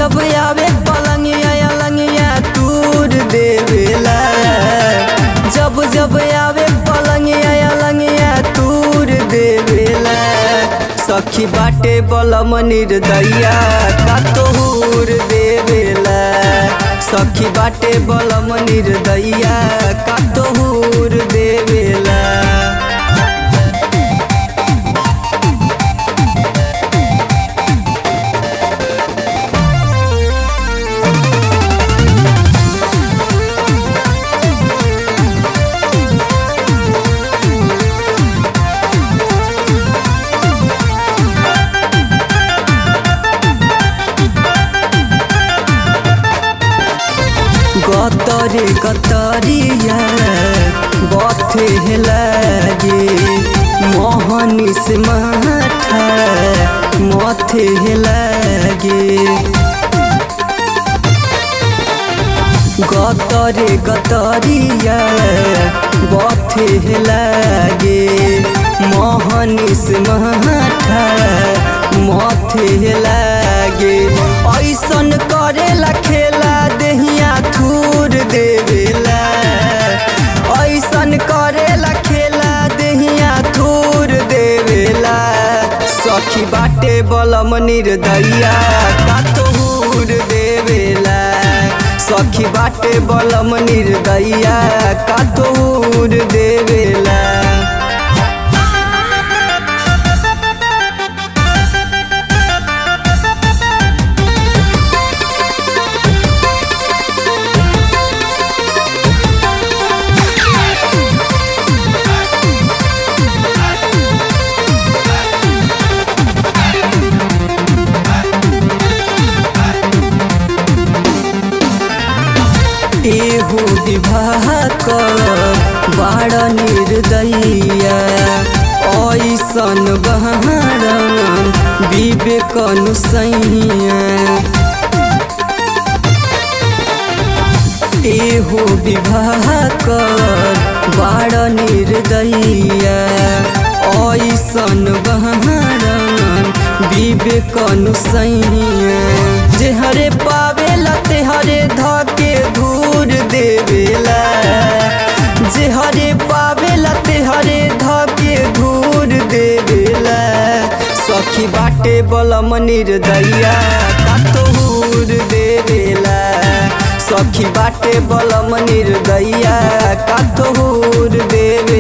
जब आवे पलंगिया अलंगिया तूर देवेला जब जब आवे पलंगिया अलंगिया तूर देवेला सखी बाटे बलम निर्दया का तोहूर देवेला सखी बाटे बलम निर्दया का तोहूर देवेला गतरे गतरिया बथे लागे मोहनी से माथा मथे लागे गतरे गतरिया बथे लागे मोहनी से माथा मथे लागे ऐसन करेला खेला देहिया थूर देवेला ऐसन करेला खेला देहिया थूर देवेला सखी बाटे बलम निर्दया का तोहूर देवेला सखी बाटे बलम निर्दया का तोहूर देवेला एहो विवाह कर बाड़ निर्दया ऐसन बहारन विवेक अनुसैया एहो विवाह कर बाड़ निर्दया ऐसन बहारन विवेक अनुसैया जे हरे पावेला ते हरे धके धूर देवेला जे हरे पावेला ते हरे धके धूर देवेला सखी बाटे बलम निर्दया का तोहूर देवेला सखी बाटे बलम निर्दया का तोहूर देवे